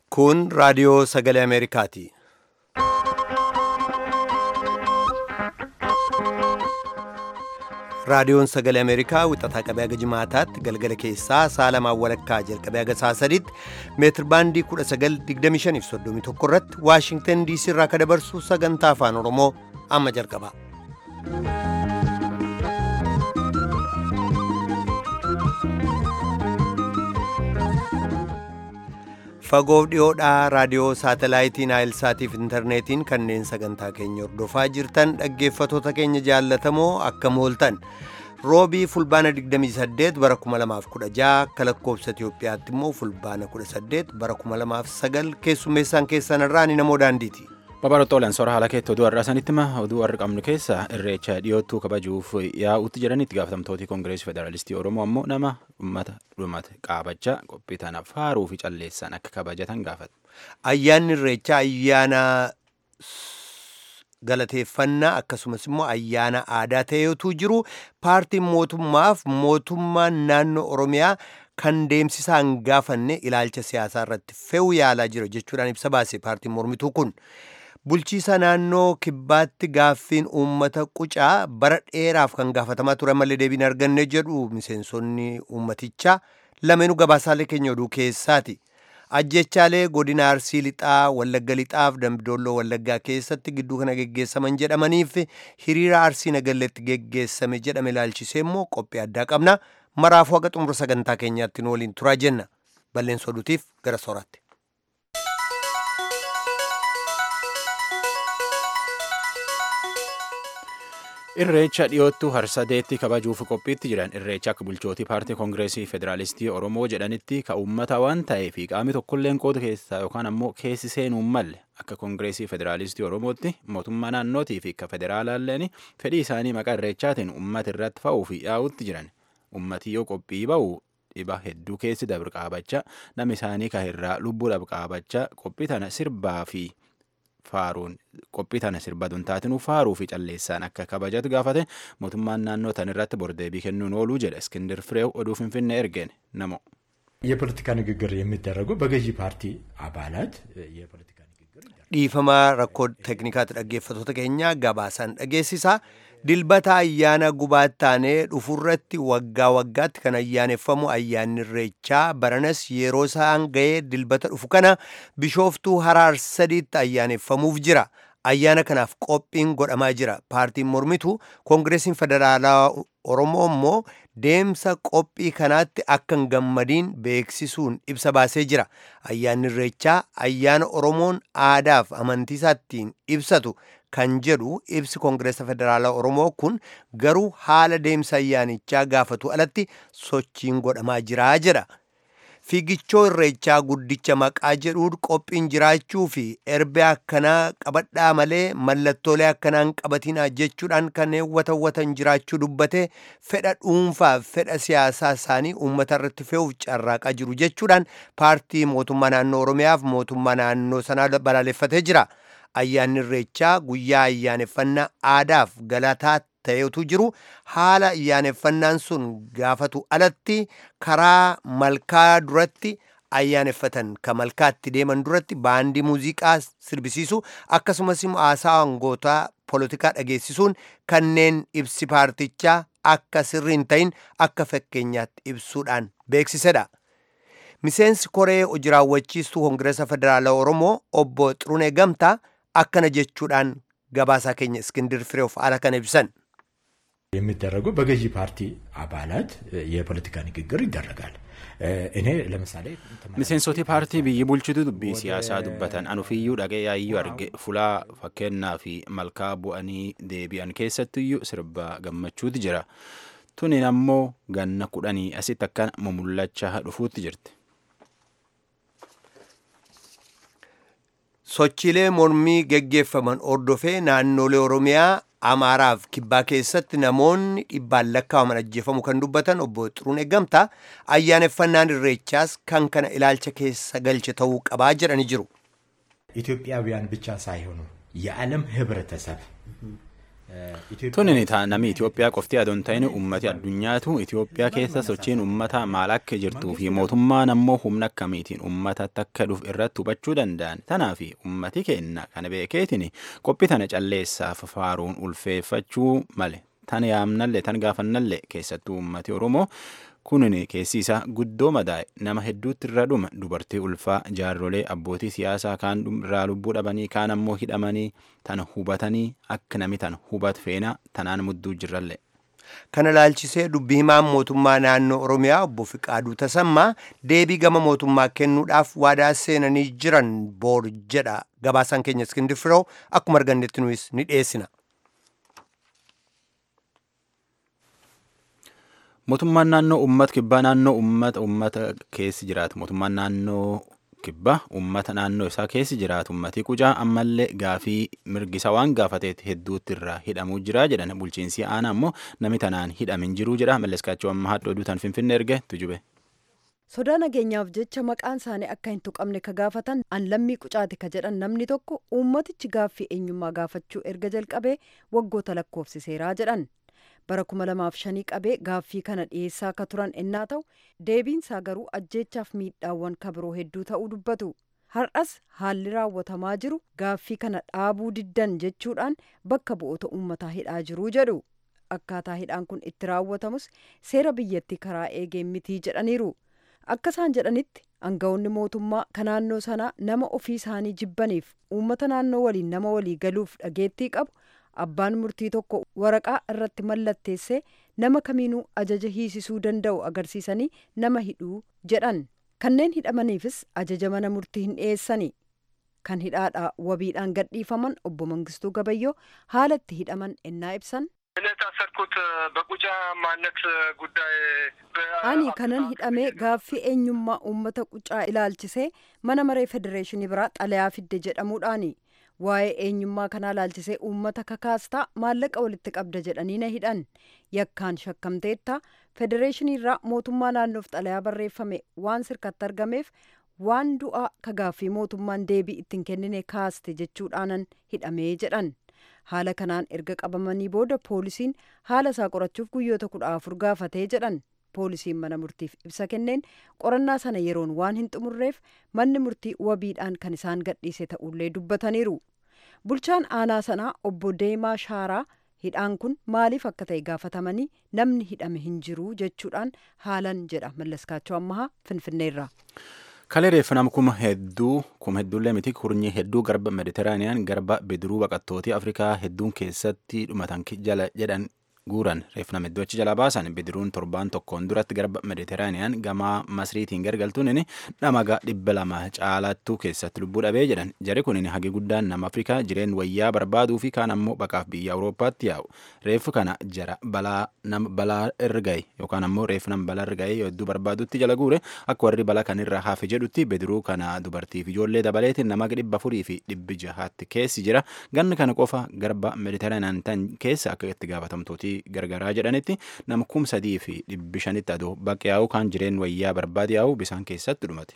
Kun raadiyoo sagalee Ameerikaati. Raadiyoon sagalee Ameerikaa wixataa qabee haga jimaataatti galgala keessaa sa'a lamaan walakkaa jalqabee haga sa'a sadiitti meetir baandii 1925 irratti Waashingtan DC irraa ka dabarsu sagantaa afaan Oromoo amma jalqaba. Fagoof dhiyoodhaa raadiyoo saatalaayitiin Naayilsaatiif intarneetiin kanneen sagantaa keenya hordofaa jirtan dhaggeeffatoota keenya jaallatamoo akkam ooltan. Roobii fulbaana 28 bara 2016 akka lakkoobsa Itoophiyaatti immoo fulbaana 18 bara 2009 keessummeessaan keessan irraa ni namoo daandiiti. Babarootoolaan soora haala keetti oduu har'aa sanitti hima oduu har'a qabnu keessa irreecha dhiyoottuu kabajuuf yaa'utti jedhanitti gaafatamtooti koongireesii federaalistii Oromoo ammoo nama uummata dhumate qaabachaa qophii tanaaf faaruu fi calleessaan akka kabajatan gaafatu. Ayyaanni irreechaa ayyaana galateeffannaa akkasumas immoo ayyaana aadaa ta'eetu jiru paartiin mootummaaf mootummaan naannoo Oromiyaa kan deemsisaan gaafanne ilaalcha siyaasaa irratti fe'uu yaalaa jira jechuudhaan ibsa baase paartiin mormituu kun. Bulchiisa naannoo kibbaatti gaaffiin uummata qucaa bara dheeraaf kan gaafatamaa ture malee deebiin arganne jedhu miseensonni uummatichaa lameenuu gabaasaalee keenya oduu keessaati. Ajjechaalee godina Arsii Lixaa, Wallagga Lixaaf Dambidoolloo Wallaggaa keessatti gidduu kana geggeessaman jedhamaniif hiriira Arsii Nagalleetti geggeessame jedhame ilaalchisee immoo qophii addaa qabna. Maraafuu haga xumura sagantaa keenyaatti nu waliin turaa jenna. Balleessa oduutiif gara sooraatti. Irreecha dhiyoottuu harsadeetti kabajuuf qophiitti jiran irreecha akka bulchootii paartii koongireesii federaalistii Oromoo jedhanitti ka uummata waan ta'eef qaamni tokkolleen qooda keessaa yookaan ammoo keessi seenuu malle akka koongireesii federaalistii Oromootti mootummaa naannootii fi akka federaalaalleen fedhii isaanii maqaa irreechaatiin uummata irratti fa'uu fi yaa'utti jiran uummati yoo qophii ba'u dhiba hedduu keessi dabr qaabachaa nama isaanii kahirraa lubbuudhaaf qaabachaa qophii tana sirbaa fi faaruun qophii tana sirbaduun taatinuu faaruu fi calleessaan akka kabajatu gaafate mootummaan naannoo tan irratti bordeebii kennuun ooluu jedha እስክንድር ፍሬው oduu finfinnee ergeen namo የፖለቲካ ንግግር የሚደረገው በገዢ ፓርቲ አባላት የፖለቲካ ንግግር dhiifama rakkoo teeknikaatti dhaggeeffatoota keenya gabaasaan dhageessisa dilbata ayyaana gubaattaanee dhufurratti waggaa waggaatti kan ayyaaneffamu ayyaanni irreechaa baranas yeroo isaan ga'ee dilbata dhufu kana bishooftuu haraar sadiitti ayyaaneffamuuf jira ayyaana kanaaf qophiin godhamaa jira paartiin mormitu koongireesiin federaalaa oromoo immoo deemsa qophii kanaatti akka hin gammadiin beeksisuun ibsa baasee jira ayyaanni irreechaa ayyaana oromoon aadaaf amantiisaa ittiin ibsatu kan jedhu ibsi koongireesa federaalaa oromoo kun garuu haala deemsa ayyaanichaa gaafatu alatti sochiin godhamaa jiraa jedha fiigichoo irreechaa guddicha maqaa jedhuun qophiin jiraachuu fi erbee akkanaa qabadhaa malee mallattoolee akkanaan qabatinaa jechuudhaan kan hawwatan jiraachuu dubbate fedha dhuunfaa fedha siyaasaa isaanii uummata irratti fe'uuf carraaqaa jiru jechuudhaan paartii mootummaa naannoo oromiyaaf mootummaa naannoo sanaa balaaleffatee jira. ayyaanni irreechaa guyyaa ayyaaneffannaa aadaaf galataa ta'etu jiru haala ayyaaneffannaan sun gaafatu alatti karaa malkaa duratti ayyaaneffatan ka malkaatti deeman duratti baandii muuziqaa sirbisiisu akkasumas immoo haasaa angootaa poolitikaa dhageessisuun kanneen ibsi paartichaa akka sirrii hin ta'in akka fakkeenyaatti ibsuudhaan beeksisedha. miseensi koree hojii raawwachiistuu koongireesa federaalaa oromoo obbo Xirunee Gamtaa akkana jechuudhaan gabaasaa keenya እስክንድር ፍሬው haala kana ibsan የሚደረገው በገዢ ፓርቲ አባላት የፖለቲካ ንግግር ይደረጋል። እኔ ለምሳሌ miseensoti paartii biyyi bulchitu dubbii siyaasaa dubbatan anufiyyuu dhagee yaayyuu arge fulaa fakkeenyaa fi malkaa bu'anii deebi'an keessattiyyuu sirba gammachuutu jira tunin ammoo ganna kudhanii asitti akkana mumullachaa dhufuutti jirti. sochiilee mormii geggeeffaman ordofee naannolee oromiyaa amaaraaf kibbaa keessatti namoonni dhibbaan lakkaa'aman ajjeefamu kan dubbatan obbo Xirunee Gamtaa ayyaaneffannaan irreechaas kan kana ilaalcha keessa galche ta'uu qabaa jedhani jiru. ኢትዮጵያውያን ብቻ ሳይሆኑ የዓለም ህብረተሰብ Tunin namni Itoophiyaa qofti adoon ta'in uummati addunyaatu Itoophiyaa keessa sochiin uummata maal akka jirtuu fi mootummaan ammoo humna akkamiitiin uummata takka dhufu irratti hubachuu danda'an. Tanaaf uummati keenya kana beekeetiin qophii tana calleessaaf faaruun ulfeeffachuu male. Tan yaamnallee tan gaafannallee keessattuu uummati Oromoo kunin keessi isaa guddoo madaa'e nama hedduutti irra dhuma dubartii ulfaa jaarrolee abbootii siyaasaa kaan irraa lubbuu dhabanii kaan ammoo hidhamanii tan hubatanii akka nami tan hubat feenaa tanaan mudduu jirrallee. Kana laalchisee dubbii himaan mootummaa naannoo Oromiyaa obbo Fiqaaduu Tasammaa deebii gama mootummaa kennuudhaaf waadaa seenanii jiran boor jedha gabaasaan keenya Iskindii Firoo akkuma argannetti nuyis ni dhiyeessina. Mootummaan naannoo uummata kibbaa naannoo uummata uummata keessi jiraatu mootummaan naannoo kibbaa uummata naannoo isaa keessi jiraatu uummatii qucaa ammallee gaafii mirgisa waan gaafateet hedduutti irraa hidhamuu jira jedhan bulchiinsi aanaa ammoo nami tanaan hidhamin jiruu jedha malleskaachuu amma haadha oduu tan finfinne erge tujube. sodaa nageenyaaf jecha maqaan isaanii akka hin tuqamne ka gaafatan an lammii qucaati ka jedhan namni tokko uummatichi gaaffii eenyummaa gaafachuu erga jalqabee waggoota lakkoofsiseeraa jedhan. bara kuma lamaaf shanii qabee gaaffii kana dhiyeessaa akka turan ennaa ta'u deebiinsaa garuu ajjeechaaf miidhaawwan kabiroo hedduu ta'uu dubbatu har'as haalli raawwatamaa jiru gaaffii kana dhaabuu diddan jechuudhaan bakka bu'oota uummataa hidhaa jiruu jedhu akkaataa hidhaan kun itti raawwatamus seera biyyattii karaa eegee mitii jedhaniiru akka isaan jedhanitti aangawoonni mootummaa ka naannoo sanaa nama ofii isaanii jibbaniif uummata naannoo waliin nama walii galuuf dhageettii qabu abbaan murtii tokko waraqaa irratti mallatteessee nama kamiinuu ajaja hiisisuu danda'u agarsiisanii nama hidhuu jedhan kanneen hidhamaniifis ajaja mana murtii hin dhiyeessani kan hidhaadhaa wabiidhaan gadhiifaman obbo Mangistuu Gabayyoo haala itti hidhaman ennaa ibsan. የታሰርኩት በቁጫ ማንነት ጉዳይ ani kanan hidhamee gaaffii eenyummaa uummata qucaa ilaalchisee mana maree federeeshinii biraa xalayaa fidde jedhamuudhaani waa'ee eenyummaa kanaa ilaalchisee uummata kakaastaa maallaqa walitti qabda jedhanii na hidhan yakkaan shakkamteetta federeeshinii irraa mootummaa naannoof xalayaa barreeffame waan sirkatti argameef waan du'aa ka gaaffii mootummaan deebii ittiin kennine kaaste jechuudhaanan hidhamee jedhan haala kanaan erga qabamanii booda poolisiin haala isaa qorachuuf guyyoota kudha afur gaafatee jedhan poolisiin mana murtiif ibsa kenneen qorannaa sana yeroon waan hin xumurreef manni murtii wabiidhaan kan isaan gadhiise ta'ullee dubbataniiru bulchaan aanaa sanaa obbo Deemaa Shaaraa hidhaan kun maaliif akka ta'e gaafatamanii namni hidhame hin jiru jechuudhaan haalan jedha mallaskaachoo ammahaa finfinneerra. Kalee reeffanam kuma hedduu kuma hedduullee miti kurnyi hedduu garba mediteraaniyaan garba bidiruu baqattootii afrikaa hedduun keessatti dhumatan jala jedhan guuran reeffanam hedduu achi jala baasan bidiruun torbaan tokkoon duratti garba mediteraaniyaan gamaa masriitiin gargaltuun dhamaga dhibba lama caalattuu keessatti lubbuu dhabee jedhan jari kun hagi guddaan nama afrikaa jireen wayyaa barbaaduu fi kaan ammoo baqaaf biyya awurooppaatti yaa'u reeffu kana jara balaa nam balaa irra gahe yookaan ammoo reeffu nam balaa irra gahe hedduu barbaadutti jala guure akka warri balaa kanirra hafe jedhutti bidiruu kana dubartiif ijoollee dabaleetiin nama dhibba afurii fi dhibbi jahaatti keessi jira ganni kana qofa garba mediteraaniyaan tan keessa akka itti gaafatamtooti gargaraa jedhanitti nama kum sadii fi dhibbi shanitti adoo baqe yaa'u kan jireen wayyaa barbaade yaa'u bisaan keessatti dhumate.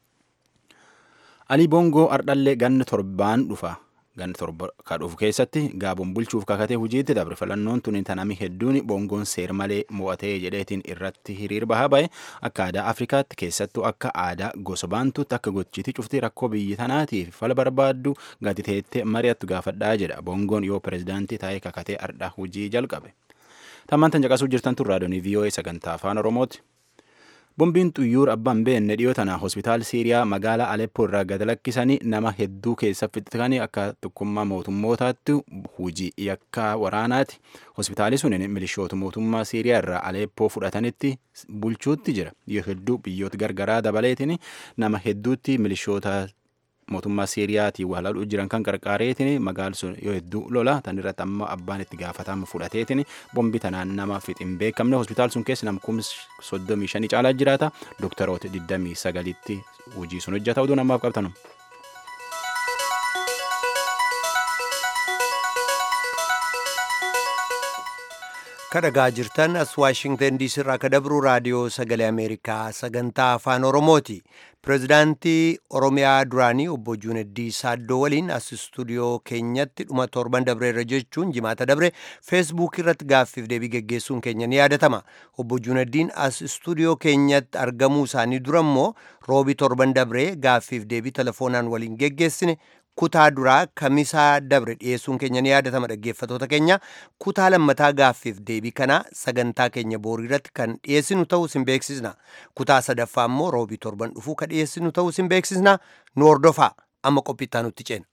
Alii Boongoo Ardhallee ganna torbaan dhufa. Ganna torba ka dhufu keessatti gaaboon bulchuuf kakatee hojiitti dabre filannoon tuni tanami hedduun boongoon seer malee mo'atee jedheetiin irratti hiriir bahaa ba'e akka aadaa Afrikaatti keessattuu akka aadaa gosa baantuutti akka gochiitii cuftii rakkoo biyyi tanaatiif fala barbaaddu gatiteettee mari'attu gaafadhaa jedha boongoon yoo pirezidaantii taa'ee kakatee ardhaa hojii jalqabe. Tammaan tan caqasuu jirtan tun raadiyoonii VOA sagantaa afaan Oromooti. Bombiin xuyyuur abbaan beenne dhiyoo tana hospitaal Siiriyaa magaalaa Aleppoo irraa gad lakkisanii nama hedduu keessa fixatanii akka tokkummaa mootummootaatti hojii yakka waraanaati. Hospitaalli sun milishoota mootummaa Siiriyaa irraa Aleppoo fudhatanitti bulchuutti jira. Yoo hedduu biyyoota gargaraa dabaleetiin nama hedduutti milishoota mootummaa siiriyaatiin walaaluu jiran kan qarqaareetiin magaalli sun yoo hedduu lola tan irratti amma abbaan itti gaafatama fudhateetiin bombi tanaan nama fixin beekamne hospitaal sun keessa nama kuma soddomii shanii caalaa jiraata dooktaroota digdamii sagalitti hojii sun hojjeta oduu namaaf qabtanu. kadhagaa jirtan as waashingtan diisii irraa ka dabru raadiyoo sagalee ameerikaa sagantaa afaan oromooti pirezidaantii oromiyaa duraanii obbo juuneddii saaddoo waliin as istuudiyoo keenyatti dhuma torban dabreerra jechuun jimaata dabre feesbuuk irratti gaaffiif deebii geggeessuun keenya ni yaadatama obbo juuneddiin as istuudiyoo keenyatti argamuu isaanii dura immoo roobii torban dabree gaaffiif deebii telefoonaan waliin geggeessine kutaa duraa kamisaa dabre dhiyeessuun keenya ni yaadatama dhaggeeffatoota keenya kutaa lammataa gaaffiif deebii kana sagantaa keenya boorii irratti kan dhiyeessinu ta'uu sin beeksisna kutaa sadaffaa immoo roobii torban dhufuu ka dhiyeessinu ta'uu sin beeksisna nu hordofaa amma qophiittaa nutti ceena.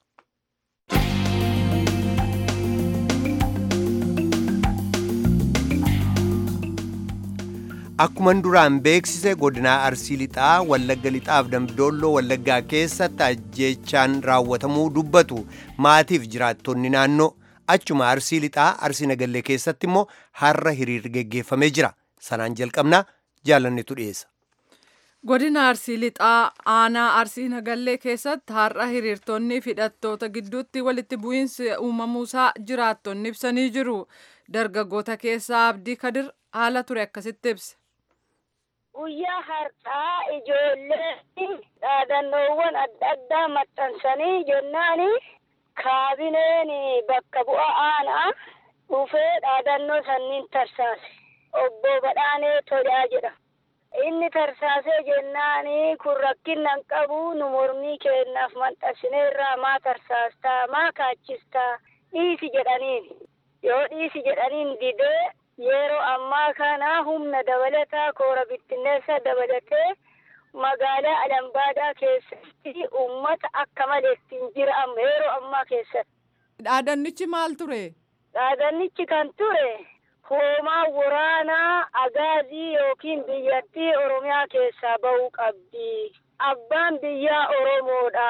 Akkuman duraan beeksise godinaa Arsii Lixaa, Wallagga Lixaaf Dambidolloo Wallaggaa keessatti ajjeechaan raawwatamuu dubbatu maatiif jiraattonni naannoo achuma Arsii Lixaa Arsii Nagallee keessatti immoo har'a hiriirri geggeeffamee jira. Sanaan jalqabnaa jaalannetu dhiyeessa. Godina Arsii Lixaa aanaa Arsii Nagallee keessatti har'a hiriirtonni hidhattoota gidduutti walitti bu'iinsi uumamuusaa jiraattonni ibsanii jiru. Dargaggoota keessaa Abdii Kadir haala ture akkasitti ibse. Guyyaa har'aa ijoolleen dhaadannoowwan adda addaa maxxansanii jennaan kaabineen bakka bu'a aanaa dhufee dhaadannoo sanniin tarsaase. Obbo Badhaanee Tolaa jedhama. Inni tarsaasee jennaan kun rakkinnan qabu nu mormii kennaaf maxxansineerraa maa tarsaastaa maa kaachistaa dhiisi jedhaniin. Yoo dhiisi jedhaniin didee yeroo ammaa kana humna dabalataa koora bittinneessa dabalatee magaalaa Alambaadaa keessatti uummata akka malee hin jiraamne yeroo ammaa keessatti. Dhaadannichi maal ture? Dhaadannichi kan ture hoomaa waraanaa agaazii yookiin biyyattii Oromiyaa keessaa bahuu qabdi. Abbaan biyyaa Oromoodha.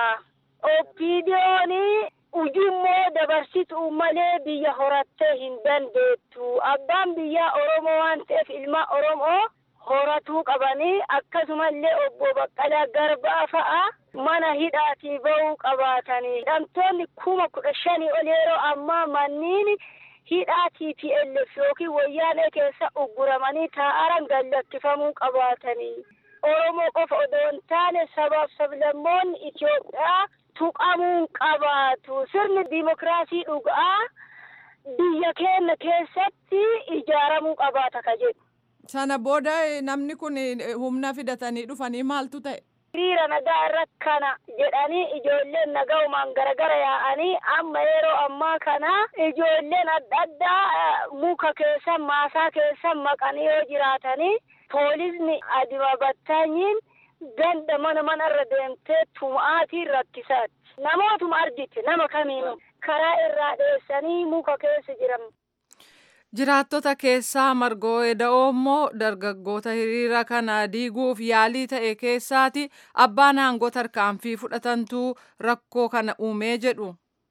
Oppiidiyoon ujummoo dabarsituu malee biyya horattee hin dandeettu. Abbaan biyyaa Oromoo waan ta'eef ilma Oromoo horatuu qabanii akkasumallee obbo Baqqalaa Garbaa fa'a mana hidhaatii bahuu qabaatanii. Hidhamtoonni kuma kudha shanii ol yeroo ammaa manniin hidhaa TPLF yookiin wayyaanee keessa ugguramanii taa'aran gallakkifamuu qabaatanii. Oromoo qofa odoo hin taane sabaaf sablammoonni Itoophiyaa tuqamuu qabaatu. Sirni dimokiraasii dhugaa biyya keenya keessatti ijaaramuu qabaata ka jedhu. Sana booda namni kun humna fidatanii dhufanii maaltu ta'e? hiriira nagaa irratti kana jedhanii ijoolleen nagaumaan garagara yaa'anii amma yeroo ammaa kana ijoolleen adda addaa muka keessan maasaa keessan maqanii yoo jiraatanii poolisni adima battaanyiin ganda mana manarra deemtee tumaatiin rakkisaatti. Namootuma argite nama kamiinu karaa irraa dheessanii muka keessa jiran. Jiraattota keessaa margoo eda'oo immoo dargaggoota hiriira kana diiguuf yaalii ta'e keessaati abbaan aangoo tarkaanfii fudhatantu rakkoo kana uumee jedhu.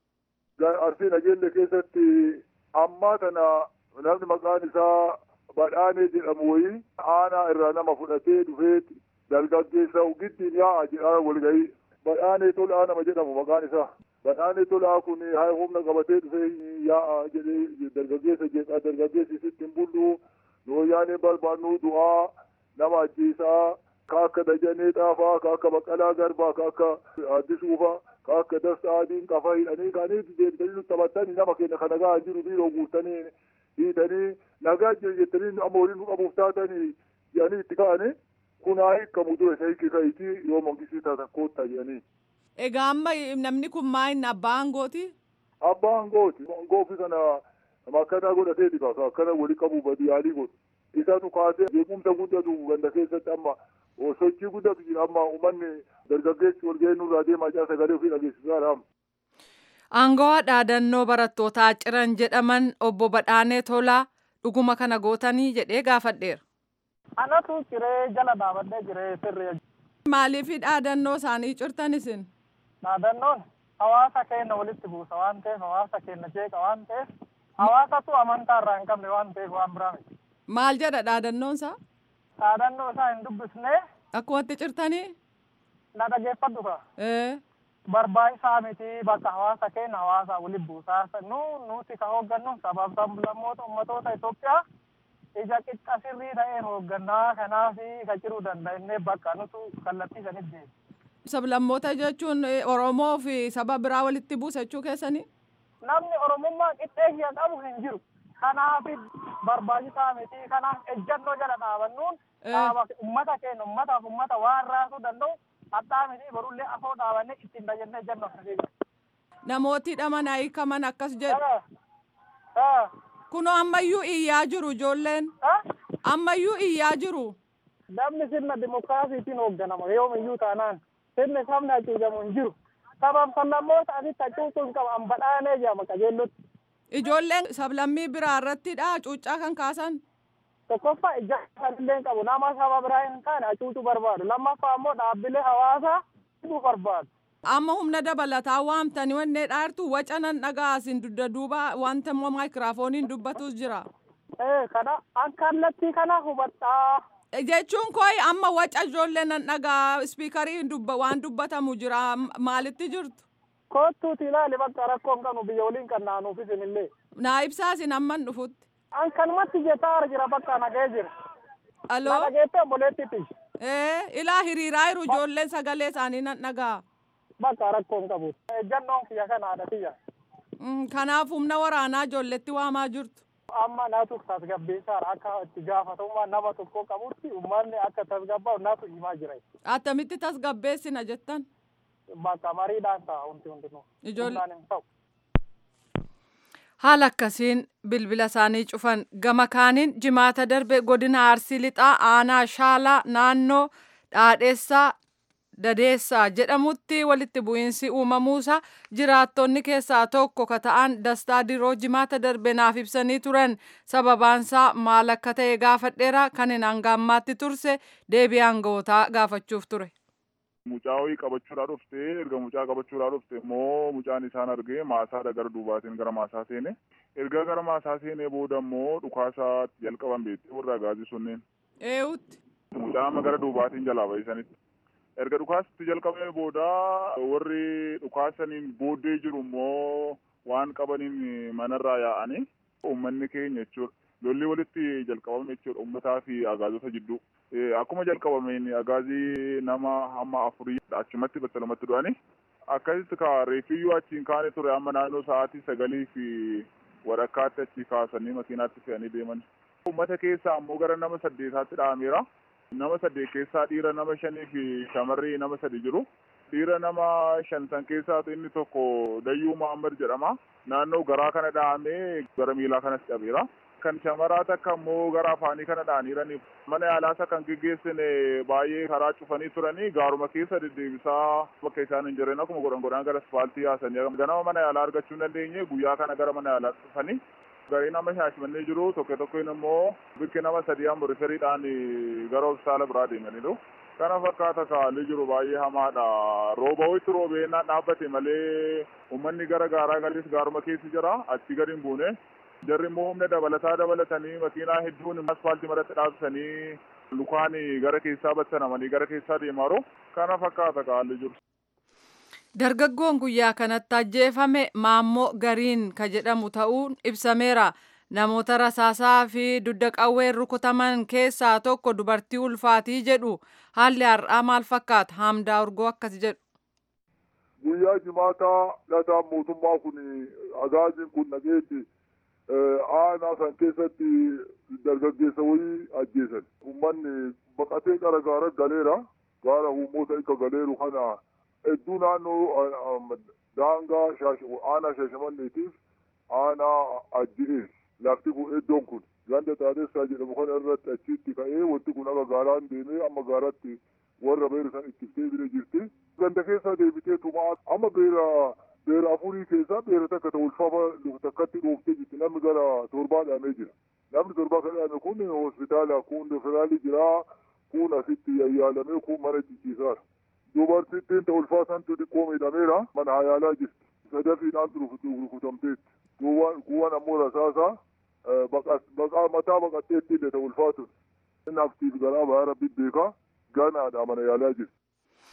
Arsii nageelle keessatti ammaa tana namni maqaan isaa badhaanee jedhamu wayii aanaa irraa nama fudhatee dhufee dargaggeessa giddiin yaa'a jedhaa walgahii badhaanee tolaa nama jedhamu maqaan isaa. badhaanee tolaa kun haa humna qabatee dhufee yaa'a jedhee dargaggeessa jedha dargaggeessi sitti hin bullu nooyaanee barbaannu du'aa nama ajjeesaa ka akka dajanee xaafaa ka akka baqqalaa garbaa ka akka addisuufaa ka akka dasta adiin qafa hidhanii kaanii deebitanii nu taphatanii nama keenya ka nagaa jiru biiroo guutanii hiitanii nagaa jettanii amma waliin nu qabuuf taatanii jedhanii itti ka'anii kun haa hiikamu dura isa hiikisaitii yoo mangisii taatan koottaa jedhanii. Egaa amma namni kun maa'in abbaa aangooti? Abbaa aangooti. Aangoofi kana akkana godhateeti kaasa akkana wali qabu badi yaalii godhu. Isatu kaasee beekumsa guddatu ganda keessatti amma sochii guddatu jira amma uummanni dargaggeessi wal ga'ee nurraa deemaa jira sagalee ofii dhageessisaadha amma. Aangawaa dhaadannoo barattootaa ciran jedhaman obbo Badhaanee Tolaa dhuguma kana gootanii jedhee gaafadheera. Anatu ciree jala dhaabadhee jiree sirree. Maaliif dhaadannoo isaanii cirtan isin? Dhaadannoon hawaasa keenya walitti buusa waan ta'eef hawaasa keenya jeeqa waan ta'eef hawaasatu amantaa irraa hin qabne waan ta'eef waan biraa miti. Maal jedha dhaadannoon isaa? Dhaadannoo isaa hin dubbisnee. Akkumatti cirtanii? Na dhageeffadhu ka. Ee. Barbaachisaa miti bakka hawaasa keenya hawaasa walitti buusaa nu nuti ka hooggannu sabaaf sablammoota ummatoota Itoophiyaa ija qixxa sirrii ta'een hooggannaa kanaaf ka jiruu danda'inne bakka nutu kallattii sanitti deema. Sablammoota jechuun Oromoo fi saba biraa walitti buusa jechuu keessanii? Namni Oromummaa qixxeessaa qabu hin jiru. Kanaaf barbaachisaa miti. Kanaaf ejjannoo jala dhaabannuun dhaaba uummata keenya uummataaf uummata waan raasuu danda'u hadhaa miti barullee afoo dhaabannee ittiin tajaajilan ejjannoo akkasii jira. Namooti dhaman hiikaman akkas jedhu. Kunoo ammayyuu iyyaa jiru ijoolleen. Ammayyuu iyyaa jiru. Namni sirna dimokiraasiitiin hoogganama yoomiyyuu taanaan sirni sabni hacuucamu hin jiru. Sabaaf sablammoota asitti hacuucuu hin qabu badhaanee jedhama qajeellotti. Ijoolleen sablammii biraa irrattidha cuuccaa kan kaasan. Tokkoffaa ija illee hin qabu nama saba biraa hin taane hacuucuu barbaadu. Lammaffaa immoo dhaabbilee hawaasaa hidhuu barbaadu. Amma humna dabalataa waamtanii wannee dhaartu waca nan dhagaa isin dudda duuba wanta immoo maayikiraafooniin dubbatus jira. Ee kana akka kallattii kana hubadhaa. Jechuun kooyi amma waca ijoollee nan dhagaa ispiikarii dubba waan dubbatamu jira maalitti jirtu? Kottuuti ilaali bakka rakkoo hin qabnu biyya waliin kan naanuuf isinillee. Naa ibsaa isin amman dhufutti. An kanumatti jetaa jira bakka nagee jira. Aloo? Na dhageettee obboleettitti. Ee ilaa hiriiraa jiru ijoolleen sagalee isaanii nan dhagaa. Bakka rakkoo hin qabu. Ejjannoon kiyya kanaadha kiyya. Kanaaf humna waraanaa ijoolletti waamaa jirtu. Amma naatu tasgabbeessaadha akka itti gaafatamummaa nama tokko qabutti uummanni akka tasgabbaa'u naatu himaa jira. Attamitti tasgabbeessina jettan? Bakka mariidhaan ta'a wanti hundinuu. Ijoollee. hin ta'u. Haala akkasiin bilbila isaanii cufan gama kaaniin jimaata darbe godina Arsii Lixaa aanaa Shaalaa naannoo Dhaadheessaa Dadeessaa jedhamutti walitti bu'iinsi uumamuusaa jiraattonni keessaa tokko ka ta'an Dastaa Diroo jimaata darbe naaf ibsanii turan sababaansaa maal akka ta'e gaafadheera kan hin hangaammaatti turse deebii aanga'ootaa gaafachuuf ture. Mucaa wayii qabachuudhaa dhufte erga mucaa qabachuudhaa dhufte immoo mucaan isaan argee maasaadha gara duubaatiin gara maasaa seene erga gara maasaa seenee booda immoo dhukaasaatti jalqaban beektee warra agaazii sunneen. Eewutti. Mucaa amma gara duubaatiin jalaa bahisanitti. Erga dhukaasatti jalqabee booda warri dhukaasaniin booddee jiru immoo waan qabaniin manarraa yaa'anii uummanni keenya jechuudha. lolli walitti jalqabame jechuudha uummataa fi agaazota jidduu. Akkuma jalqabameen agaazii nama hamma afurii achumatti battalumatti du'anii akkasitti ka reefiyyuu achiin kaane ture amma naannoo sa'aatii sagalii fi walakkaatti achi kaasanii makiinaatti fe'anii deeman. Uummata keessaa ammoo gara nama saddeetaatti dhaameera. Nama saddeet keessaa dhiira nama shanii fi shamarri nama sadi jiru. Dhiira nama shan san keessaatu inni tokko Dayyuu Muhammad jedhama. Naannoo garaa kana dhahamee gara miilaa kanas cabeera. kan shamaraa takka immoo gara afaanii kana dhaaniiranii mana yaalaasa kan geggeessine baay'ee karaa cufanii turanii gaaruma keessa deddeebisaa bakka isaan hin jirren akkuma godhan godhan gara asfaaltii yaasanii ganama mana yaalaa argachuu hin dandeenye guyyaa kana gara mana yaalaa dhufanii garii nama shaashmannee jiru tokko tokkoon immoo bikki nama sadii amma riferiidhaan gara hospitaala biraa deemaniiru. Kana fakkaata kaalli jiru baay'ee hamaadha. Rooba ho'itti roobeenaan dhaabbate malee uummanni gara gaaraa galis gaaruma keessa jira achi gadi hin buune. jarri immoo humna dabalataa dabalatanii makiinaa hedduun asfaaltii maratti dhaabsanii lukaan gara keessaa battanamanii gara keessaa deemaaru kana fakkaata kaalli jiru. Dargaggoon guyyaa kanatti ajjeefame maammoo gariin ka jedhamu ta'uun ibsameera. Namoota rasaasaa fi dudda qawween rukutaman keessaa tokko dubartii ulfaatii jedhu haalli har'aa maal fakkaata haamdaa urgoo akkas jedhu. Guyyaa jimaataa lataan mootummaa kun agaaziin kun nageetti aanaa san keessatti dargaggeessa wayii ajjeesan. Uummanni baqatee gara gaara galeera. Gaara uummota akka galeeru kana hedduu naannoo daangaa aanaa shaashamanneetiif aanaa ajji'ees. Lafti kun iddoon kun ganda taatessaa jedhamu kana irratti achitti ka'ee wanti kun akka gaaraan deemee amma gaaratti warra beera san ittiftee bira jirti. Ganda keessaa deebitee tumaa amma beera beera afurii keessaa beera takka ta'u ulfaama takkatti dhooftee jirti namni gara torbaa dhaamee jira. Namni torbaa kan dhaame kun hospitaala kun federaalii jira kun asitti yayyaalamee kun mana jijjiisaara. Dubartittiin ta'u ulfaasantu xiqqoo miidhameera mana hayaalaa jirti. Sadafiidhaan rukutamteetti. Kuwwan ammoo rasaasaa baqaa mataa baqatteetti illee ta'u ulfaatu. Inni aktiif garaa baay'ee rabbi beekaa ganaadha mana yaalaa jirti.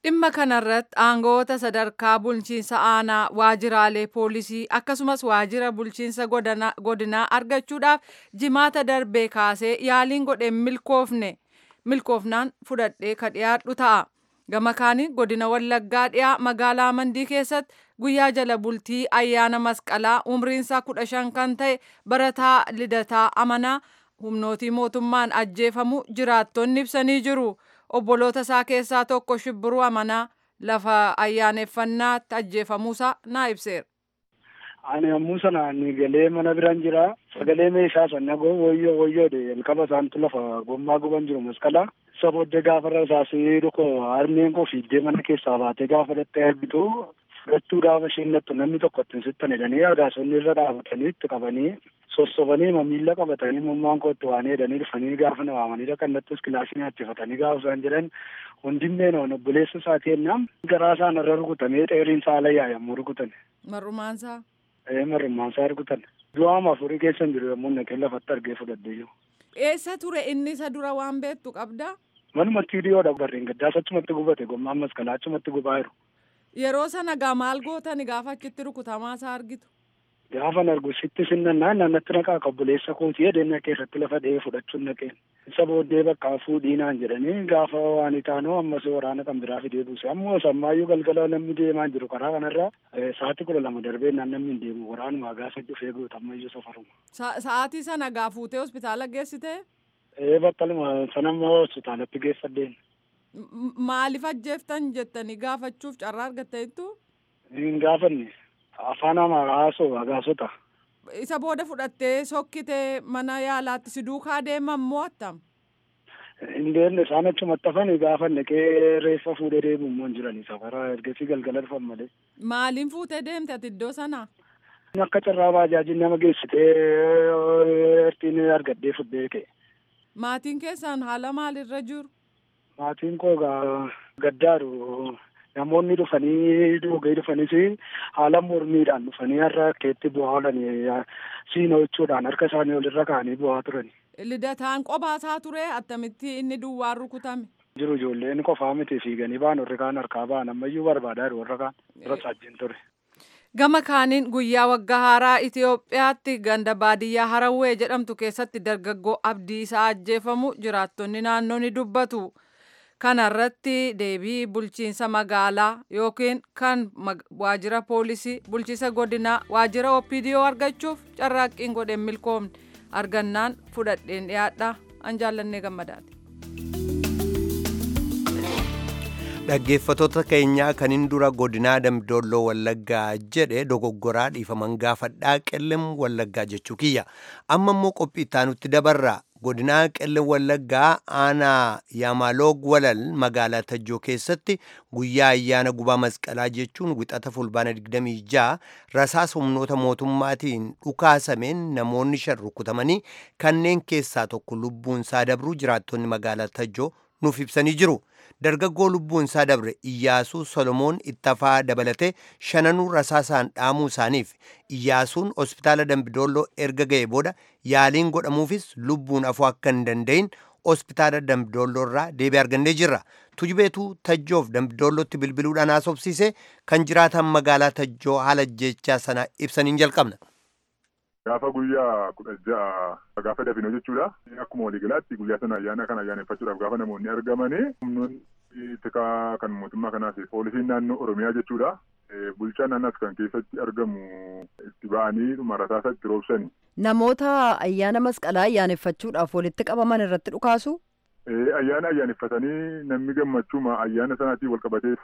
Dhimma kanarratti aangoota sadarkaa bulchiinsa aanaa waajiraalee poolisii akkasumas waajira bulchiinsa godinaa argachuudhaaf jimaata darbee kaasee yaaliin godheen milkoofne milkoofnaan fudhadhee ka dhiyaadhu ta'a. Gama kaaniin godina Wallaggaa dhiyaa magaalaa Mandii keessatti guyyaa jala bultii ayyaana masqalaa umriinsaa kudha shan kan ta'e barataa lidataa amanaa humnootii mootummaan ajjeefamu jiraattonni ibsanii jiru. Obboloota isaa keessaa tokko shibbiruu amanaa lafa ayyaaneffannaatti ajjeefamuusaa naa ibseera. Ani yommuu sana ni galee mana biraan jira. Sagalee meeshaa sana goo woyyoo woyyoodhe jalqaba isaantu lafa gommaa guban jiru masqalaa. Isa booddee gaafa rasaasee dhukoo harmeen koo fiiddee mana keessaa baatee gaafa dhattee argitu fudhachuu gaafa isheen dhattu namni tokko ittiin sittan jedhanii agaasonni irra dhaabatanii itti qabanii sossobanii miila qabatanii mummaan koo itti waan jedhanii dhufanii gaafa na waamanii dhaqannattus kilaasii nyaachifatanii gaafa isaan jedhan hundinneen on obboleessa isaatii ennaan garaa isaan irra rukutamee dheeriin isaa alayyaa yommuu rukutan. Marrumaansaa. Ee marrumaansaa rukutan. Du'aama afurii keessa jiru yommuu naqee lafatti argee fudhadhee jiru. Eessa ture inni isa dura waan beektu qabdaa? Manumatti hidhiyoodha barreen gaddaas achumatti gubate gommaan maskalaa achumatti gubaa jiru. Yeroo sana gaa maal gootani gaafa achitti rukutamaa isaa argitu? Gaafan argu sitti sinnannaan naannatti naqaa qabbuleessa kootii edeenna keessatti lafa dha'ee fudhachuun naqeen. Isa booddee bakka fuudhiinaan jedhanii gaafa waan itaanoo ammas waraana kan biraa fidee buuse. Ammoo sammaayyuu galgala namni deemaa jiru karaa kanarra sa'aatii kudha lama darbee naan namni hin deemu waraanuma gaafa dhufee guutammayyuu safaruma. Sa'aatii sana gaa fuutee hospitaala geessitee? Ee battaluma sanammoo hospitaalatti geeffadheen. Maaliif ajjeeftan jettanii gaafachuuf carraa argatteettu? Hin gaafanne. afaan amaaraa haasoo agaasota. Isa booda fudhattee sokkitee mana yaalaatti si duukaa deeman moo attam? Hin deemne isaan achumatti hafanii gaafa naqee reeffa fuudhee deebi'u immoo hin jirani safaraa ergasii galgala dhufan malee. Maaliin fuutee deemte ati iddoo sanaa? Akka carraa baajaajiin nama geessitee ertiin argadhee fuudhee ka'e. Maatiin keessaan haala maalirra jiru? Maatiin koo gaddaaru namoonni dhufanii dhugee dhufanis haala mormiidhaan dhufanii har'a keetti bu'aa oolanii siinoo jechuudhaan harka isaanii olirra kaa'anii bu'aa turani. Lidataan qophaa ture attamitti inni duwwaan rukutame. Jiru ijoolleen qofaa miti fiiganii ba'an warri kaan harkaa ba'an ammayyuu barbaadaa jiru warra kaan irra saajjiin ture. Gama kaaniin guyyaa waggaa haaraa Itoophiyaatti ganda baadiyyaa Harawwee jedhamtu keessatti dargaggoo abdii isaa ajjeefamu jiraattonni naannoo ni dubbatu. Kana irratti deebii bulchiinsa magaalaa yookiin kan waajjira poolisii bulchiinsa godinaa waajjira OPDO argachuuf carraaqqiin godheen milkoomne argannaan fudhadheen dhiyaadha an jaallannee gammadaati. Dhaggeeffattoota keenyaa kaniin dura godinaa Dambidolloo Wallaggaa jedhe dogoggoraa dhiifaman gaafadhaa qellem Wallaggaa jechuu kiyya. Amma immoo qophii ittaanutti dabarra. godinaa qelle wallaggaa aanaa yaamaloog walal magaalaa tajjoo keessatti guyyaa ayyaana gubaa masqalaa jechuun wixata fulbaana 26 rasaasa humnoota mootummaatiin dhukaasameen namoonni shan rukutamanii kanneen keessaa tokko lubbuun isaa dabruu jiraattonni magaalaa tajjoo nuuf ibsanii jiru. dargaggoo lubbuun isaa dabre iyyaasuu solomoon ittafaa dabalatee shananuu rasaasaan dhaamuu isaaniif iyyaasuun hospitaala dambidolloo erga ga'e booda yaaliin godhamuufis lubbuun afuu akka hin danda'in hospitaala dambidolloo irraa deebii argannee jirra tujubeetuu tajjoof dambidollootti bilbiluudhaan haasofsiise kan jiraatan magaalaa tajjoo haala jechaa sana ibsaniin jalqabna. Gaafa guyyaa kudha ja'a gaafa dafinoo jechuudha. Akkuma waliigalaatti guyyaa sana ayyaana kana ayyaaneffachuudhaaf gaafa namoonni argamanii humnoonni tikaa kan mootummaa kanaas poolisiin naannoo Oromiyaa jechuudha. Bulchaa naannaas kan keessatti argamu itti ba'anii dhuma rasaasa itti roobsani. Namoota ayyaana masqalaa ayyaaneffachuudhaaf walitti qabaman irratti dhukaasu? Ayyaana ayyaaneffatanii namni gammachuuma ayyaana sanaatiin wal qabatee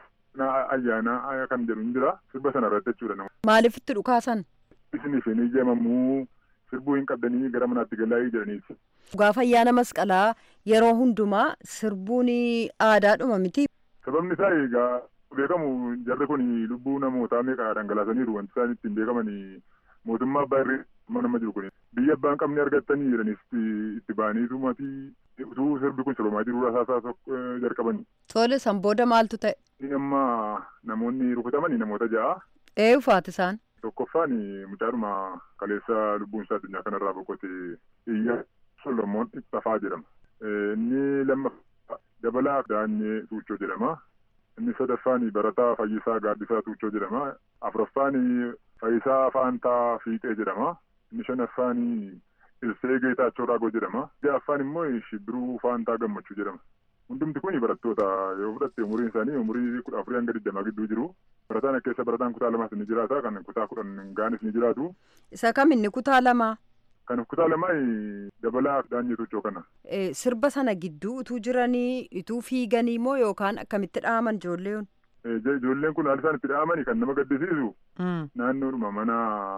ayyaana kan jedhu ni jira. Sirba sana irratti jechuudha. Maaliif itti dhukaasan? Isiniif hin ijamamuu sirbuu hin qabdanii gara manaatti galaa jedhaniiti. Gaafa ayyaana masqalaa yeroo hundumaa sirbuun aadaadhuma miti. Sababni isaa egaa beekamu jarri kun lubbuu namootaa meeqa dhangalaasaniiru wanti isaan ittiin beekaman mootummaa abbaa irree nama jiru kun biyya abbaan qabne argattanii jedhanis itti ba'aniitu matii utuu sirbi kun sirbamaa jiru rasaasaa jalqabani. Tole san booda maaltu ta'e? Amma namoonni rukutamani namoota ja'a. Eenyufaati isaan? Tokkoffaan mucaadhuma kaleessa lubbuun isaa addunyaa kanarraa boqote iyya Solomoon Ittafaa jedhama. Inni lammaffaa dabalaa Daanyee Tuuchoo jedhama. Inni sadaffaan barataa Fayyisaa Gaaddisaa Tuuchoo jedhama. Afuraffaan Fayyisaa Faantaa Fiixee jedhama. Inni shanaffaan Ilsee Geetaachoo Raagoo jedhama. Ja'affaan immoo Shibbiruu Faantaa Gammachuu jedhama. Hundumti kun barattoota yoo fudhatte umuriin isaanii umurii kudha afurii hanga digdamaa gidduu jiru. Barataan akka keessa barataan kutaa lamaas ni jiraata. Kan kutaa kudhan gaanis ni jiraatu. Isa kam inni kutaa lamaa? Kan kutaa lamaa dabalaa daanyee tuuchoo kana. Sirba sana gidduu utuu jiranii utuu fiiganii moo yookaan akkamitti dhaaman ijoolleen? Ijoolleen kun haala isaan itti dha'amani kan nama gaddisiisu. Naannoodhuma mana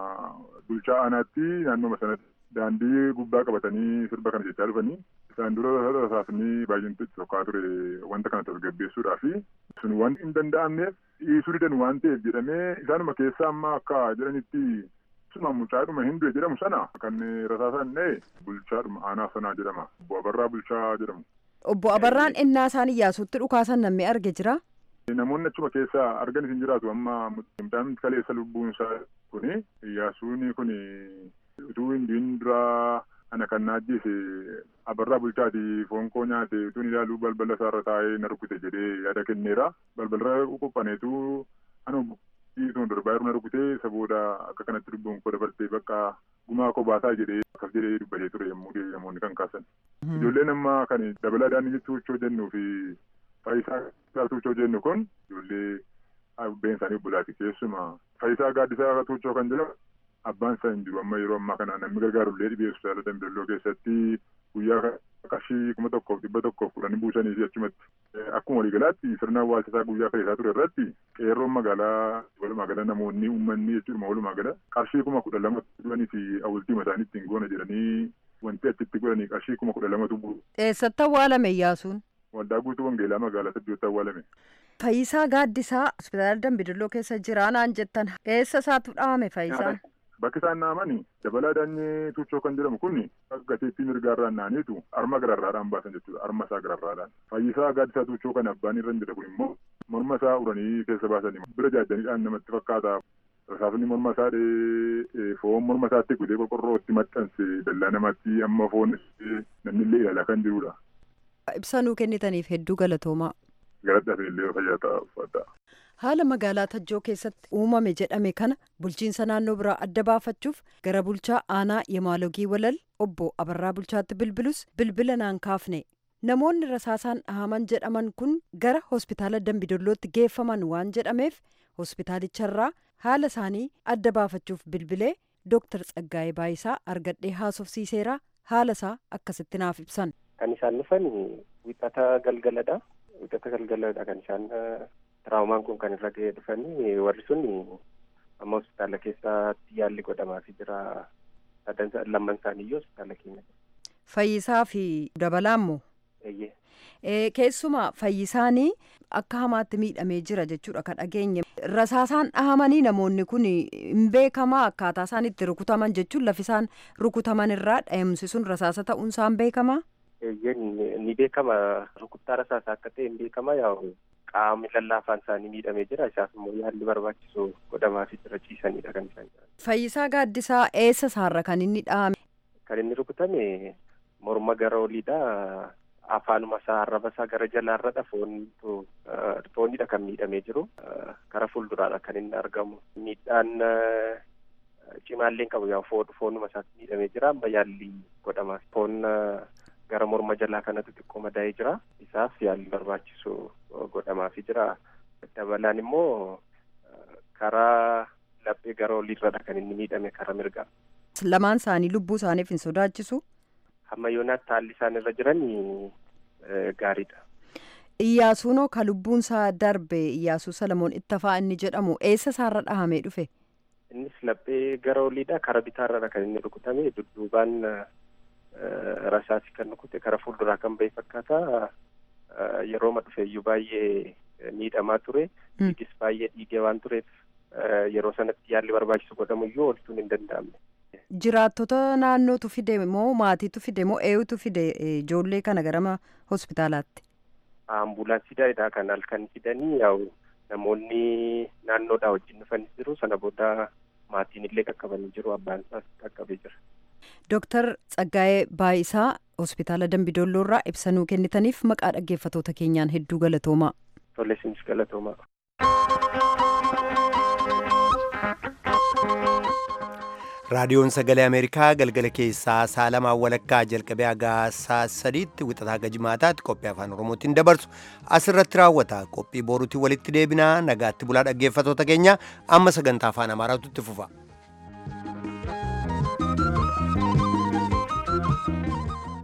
bulchaa aanaatti naannooma sanatti daandii gubbaa qabatanii sirba kana jechaa dhufanii. Isaan dura rasaasni baay'een tokkaa ture wanta kana tasgabbeessuudhaa fi sun waan hin danda'amneef dhiisuu didan waan ta'eef jedhamee isaanuma keessaa amma akka jedhanitti suma mucaadhuma hinduu jedhamu sana kan rasaasaan dha'e bulchaadhuma aanaa sanaa jedhama. Obbo Abarraa Bulchaa jedhamu. Obbo Abarraan innaa isaan Iyyaasuutti dhukaasan namni arge jira? Namoonni achuma keessa argan hin jiraatu amma midhaan kaleessa lubbuun isaa kuni Iyyaasuun kuni utuu hin duraa ana kan naajjise abarraa bulchaati foon koo nyaate utuun ilaaluu balbala isaarra taa'ee na rukute jedhee yaada kenneera. Balbalarra qophaneetu anu dhiituun darbaa na rukutee isa booda akka kanatti lubbuun koo dabartee bakka gumaa koo baasaa jedhee akkas jedhee dubbatee ture yommuu namoonni kan kaasan. Ijoolleen amma kan dabalaa daandii tuuchoo jennuu fi faayisaa tuuchoo jennu kun ijoollee abbeen isaanii obbolaati keessumaa faayisaa gaaddisaa tuuchoo kan jedhamu abbaan isaa hin jiru amma yeroo ammaa kana namni gargaarullee dhibee hospitaala Dambidoolloo keessatti guyyaa qarshii kuma tokkoof dhibba tokkoof kudhanii buusanii fi achumatti akkuma waliigalaatti sirna awwaalchisaa guyyaa kaleessaa ture irratti qeerroon magaalaa walumaa gala namoonni uummanni jechuudha walumaa gala qarshii kuma kudha lama dhuganii fi awwaaltii isaanii ittiin goona jedhanii wanti achitti godhanii qarshii kuma kudha lamatu bu'u. Eessatti awwaalame Iyyaasuun? Waldaa guutuu Wangeelaa magaalaa Saddeetti awwaalame. Fayyisaa Gaaddisaa hospitaala Dambidoolloo keessa jira naan jettan eessa isaatu dhaame Fayyisaan? Bakki isaan dhahamani dabalaa daanyee tuuchoo kan jedhamu kun gateettii mirgaarraan naaniitu arma gararraadhaan baasan jechuudha. Arma isaa gararraadhaan. Fayyisaa gaaddisaa tuuchoo kan abbaan irra jira kun immoo morma isaa uranii keessa baasanii bira jaajjaniidhaan namatti fakkaata. Rasaasni morma isaa foon morma isaatti gudee qorqorroo itti maxxanse dallaa namaatti amma foon namni illee ilaalaa kan jirudha. Ibsa nuu kennitaniif hedduu galatoomaa. Galadhaaf illee fayyaa ta'a uffata. haala magaalaa tajjoo keessatti uumame jedhame kana bulchiinsa naannoo biraa adda baafachuuf gara bulchaa aanaa yemaalogii walal obbo abarraa bulchaatti bilbilus bilbila naan kaafne namoonni rasaasaan dhahaman jedhaman kun gara hospitaala dambidollootti geeffaman waan jedhameef hospitaalicharraa haala isaanii adda baafachuuf bilbilee dooktar tsaggaa'ee baayisaa argadhee haasofsiiseera haala isaa akkasitti naaf ibsan. kan isaan dhufan wixata galgaladha wixata galgaladha kan isaan Tiraawomaan kun kan irra ga'ee dhufanii warri sun amma hospitaala keessatti yaalli godhamaafii jira. Lamman isaaniiyyuu hospitaala keenya. Fayyisaa fi dabalaa immoo. Keessumaa fayyisaanii akka hamaatti miidhamee jira jechuudha kan dhageenye. Rasaasaan dhahamanii namoonni kun hin beekamaa akkaataa isaan itti rukutaman jechuun lafi isaan rukutaman irraa dhahumsi sun rasaasa ta'uun isaan beekamaa? Ni beekama rukuttaa rasaasaa akka ta'e hin beekama yaa'u. qaamni lallaafaan isaanii miidhamee jira isaaf immoo yaalli barbaachisu godhamaafii jira ciisanidha kan isaan jiran. Fayyisaa Gaaddisaa eessa isaarra kan inni dhahame? Kan inni rukutame morma gara oliidha. Afaanuma isaa arraba isaa gara jalaarradha foontu foonidha kan miidhamee jiru. Gara fuulduraadha kan inni argamu. Miidhaan cimaallee qabu yaa foonuma isaatti miidhamee jira amma yaalli godhamaaf. Foon gara morma jalaa kanatu xiqqoo madaa'ee jira. Isaaf yaalli barbaachisu godhamaafii jira. Dabalaan immoo karaa laphee gara oliirradha kan inni miidhame karaa mirgaa. Lamaan isaanii lubbuu isaaniif hin sodaachisu. Hamma yoonaatti haalli isaan irra jiran gaariidha. Iyyaasuunoo ka lubbuun isaa darbe Iyyaasuu Salamoon Ittafaa inni jedhamu eessa isaarra dhahamee dhufe? Innis laphee gara oliidha. Karaa bitaarradha kan inni rukutame. Dudduubaan rasaasi kan rukute karaa fuulduraa kan bahe fakkaata. Yerooma dhufeeyyuu baay'ee miidhamaa ture. Dhiigis baay'ee dhiigee waan tureef yeroo sanatti yaalli barbaachisu godhamuyyuu oolchuun hin danda'amne. Jiraattota naannootu fide moo maatiitu fide moo eenyutu fide ijoollee kana gara hospitaalaatti? Ambulaansiidha kan halkan fidanii yaa'u namoonni naannoodhaa wajjin dhufanis jiru sana booda maatiin illee qaqqabanii jiru abbaan isaas qaqqabee jira. Dooktar Tsaggaa'ee Baayisaa hospitaala Dambidolloo irraa ibsa nuu kennitaniif maqaa dhaggeeffatoota keenyaan hedduu galatoomaa. Tole isinis galatoomaa. raadiyoon sagalee ameerikaa galgala keessaa saalamaa walakkaa jalqabee hagaa saa sadiitti wixataa gajimaataatti qophii afaan oromootiin dabarsu asirratti raawwata qophii boruutiin walitti deebinaa nagaatti bulaa dhaggeeffatoota keenya amma sagantaa afaan amaaraatu itti fufa.